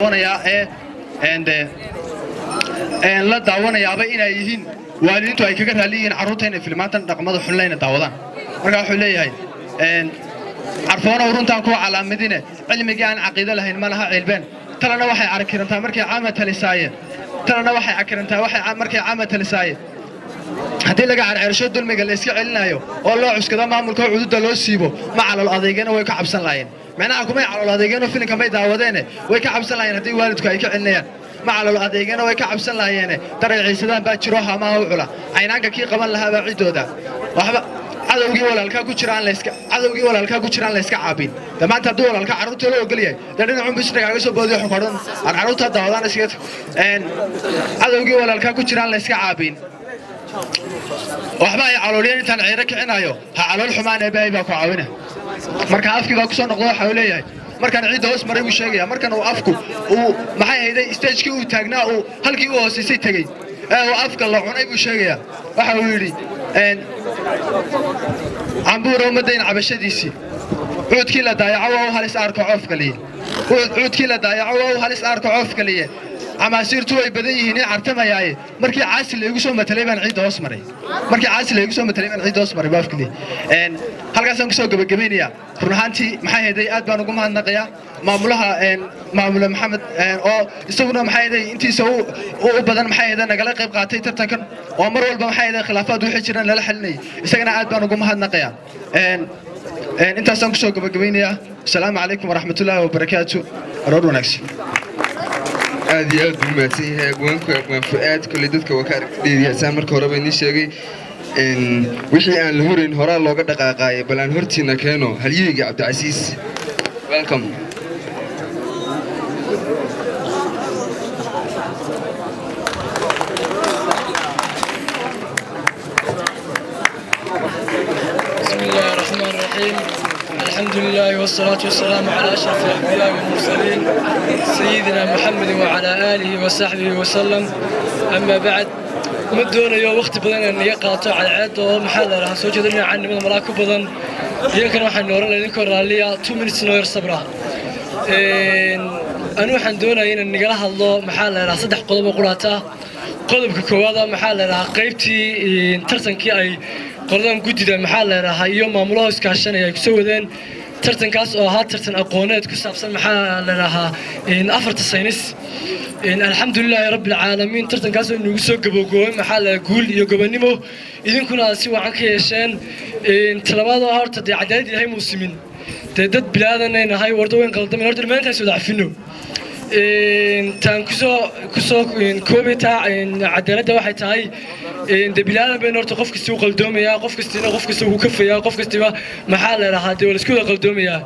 daawanayaa ee and een la daawanayaaba inay yihiin waalidiintu ay kaga raali yihiin carruurta inay filmaantan dhaqmada xunlayna daawadaan marka wuxuu leeyahay een carfoonow runtaan kuwa calaamadine cilmigii aan caqiido lahayn ma laha cilbeen talana waxay arkirantaa markay caama talisaayeen talana waxay akirantaa waxay markay caama talisaayeen haddii laga carceersho dulmiga la iska celinayo oo loo cuskado maamulka oo cududa loo siibo ma calol adeegana way ka cabsan laayeen macnaha kumay calol adeegeenoo filinka may daawadeene way ka cabsan laayeen haddii waalidku ay ka celinayaan ma calol adeegana way ka cabsan laayeene dareeciisadaan baa jiro hamaha u cula caynaanka kii qaban lahaabaa ciddooda waxba cadowgii walaalkaa ku jira aan layska cadowgii walaalkaa ku jira aan layska caabin de maanta hadduu walaalka carruurta loo ogol yahay dee dhinacun bisna kaaga soo boodiyo xukadhan aan carruurta daawadaan iskaga een cadowgii walaalkaa ku jira aan layska caabin waxba ay calooliyeen intaan ciiro kicinayo ha calool xumaan eebaahay baa ku caawina marka afkii baa kusoo noqdo waxa uu leeyahay markaan ciidda hoos maray buu sheegaya markan uu afku uu maxay ahayday stagekii uu taagnaa uu halkii u hoosaysay tegey ee uu afka la cunay buu sheegaya waxa uu yidhi een cambuura ummaddayn cabashadiisii cuudkii la daayaco waa u halis aarka coof kaliye cuudkii la daayaco waa u halis aarka coof kaliye camaasiirtu way badan yihiin in cartamayaaye markii caasi laygu soo matalay baan ciidda hoos maray markii caasi laygu soo matalay baan ciidda hoos maray baafkili een halkaasaan kusoo gabagabaynayaa run ahaantii maxay hayday aad baan ugu mahadnaqayaa maamulaha een maamule maxamed een oo isaguna maxay hayday intiisa u u badan maxay hayday nagala qayb qaatay tartankan oo mar walba maxay hayday khilaafaad wixii jiraan lala xalinayay isagana aad baan ugu mahadnaqayaa een een intaasaan kusoo gabagabaynayaa asalaamu calaykum waraxmatullaahi wabarakaatu aroor wanaagsan aad iyo aad buu mahadsan yahay abwaanku abwaan fu-aad kolley dadka waa ka aragtidheediyaasaan marka horeba inii sheegay wixii aan la horayn horaa looga dhaqaaqaayay bal aan hortiina keeno halyeyga cabdicasiis welcome بسم الله الرحمن الرحيم الحمد لله والصلاة والسلام على أشرف الأنبياء والمرسلين سيدنا محمد وعلى آله وصحبه وسلم أما بعد ما doonayo waqti badan in iga qaato cadceed oo maxaa la dhahaa soo jeedinaya caanimada malaa ku badan iyankana waxaan oran lahaa idinkoo raalliya two minutes noo yar sabra anu waxaan doonaya inaan nagala hadlo maxaa la dhahaa saddex qodob oo quraata qodobka koowaad ah maxaa la dhahaa qaybtii tartankii ay qoladan guddida maxaa la dhahaa iyo maamulaha iskaashanaya ay kusoo wadeen tartankaas oo ahaa tartan aqooneed ku saabsan maxaa la dhahaa afarta saynis alxamdulilaahi rabbi alcaalamiin tartankaas oo inagu soo gaboogoobay maxaa la guul iyo gobonimo idinkuna aad si wacan ka yeesheen talabaad oo horta dee cadaalad ilahay muu simin dee dad bilaadanay nahay warda weyn qaldamin horta dhammaantaas wada cafino taan kusoo kusoo koobi taa cadaaladda waxay tahay dee bilaadan bayna horta qof kasta u qaldoomayaa qof kastina qof kasta wuu kafayaa qof kastiba maxaa la dhahaa dee waa laisku wada qaldoomayaa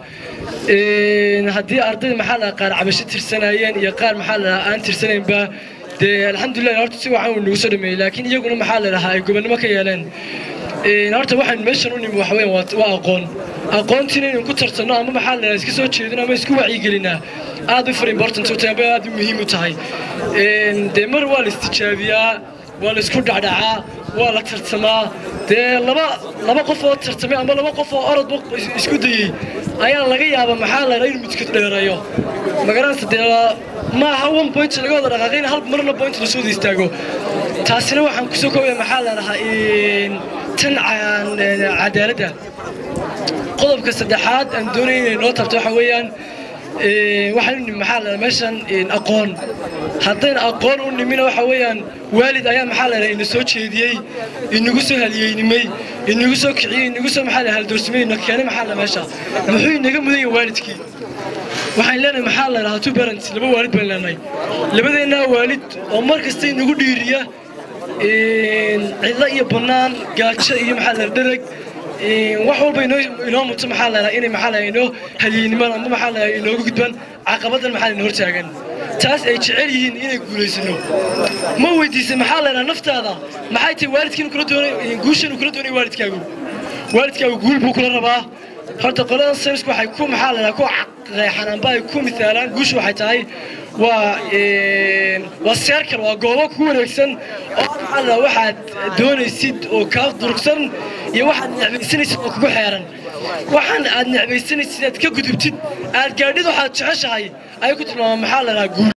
haddii ardayda maxaa la qaar cabasho tirsanayeen iyo qaar maxaa la dhahaa aan tirsanaynba dee alxamdulilah horta si wacan uu nagu soo dhameeyey laakiin iyaguna maxaa la dhahaa ay gobonnimo ka yeeleen horta waxaan meeshan u nimi waxa weeyaan waa aqoon aqoontiina inaan ku tartanno ama maxaa la dhahaa iska soo jeedino ama isku wacyigelinaa aad u far important u tahay ama aad u muhiim u tahay dee mar waa la istijaabiyaa waa la isku dhacdhacaa waa la tartamaa dee laba laba qof oo tartamay ama laba qof oo orodba isku dayey ayaa laga yaabaa maxaa la dhahaa inuu midka dheereeyo magaranaysa dee ma aha one point laga wada dhaqaaqay in hal marna point lasoo wada istaago taasina waxaan kusoo koobaya maxaa la dhahaa tan cadaaladda qodobka saddexaad aan doonaya inay noo tabto waxa weeyaan waxaan u nimi maxaa la meeshan aqoon haddayna aqoon u nimina waxa weeyaan waalid ayaa maxaa la ina soo jeediyey inagu soo haliyeynimay inagu soo kiciyey inagu soo maxaa la haldoorsamay ina keenay maxaa la meesha muxuu inaga mudan yahay waalidkii waxaan leenahay maxaa la dhahaa two parents laba waalid baan leenahay labadeennaa waalid oo mar kasta inagu dhiiriya cidlo iyo bannaan gaajo iyo maxaa la dhereg wax walba inoo inoo muto maxaa la inay maxaa la inoo halyeynimada ama maxaa la inoogu gudbaan caqabadan maxaa la hortaagan taas ay jecel yihiin inay guulaysano ma weydiisay maxaa la naftaada maxay tahay waalidkiinu kula doonay guushan kula doonay waalidkaagu waalidkaagu guul buu kula rabaa horta qoladan saynisku waxay ku maxaa la ku qeexan amba ay ku misaalaan guushu waxay tahay waa waa seerkal waa goobo ku wareegsan oo maxaa waxaad doonaysid oo kaa durugsan iyo waxaad necbaysanaysid oo kugu xeeran waxaan aad necbaysanaysid inaad ka gudubtid aad gaadhid waxaad jeceshahay ayay ku tilmaamaan maxaa la dhahaa guul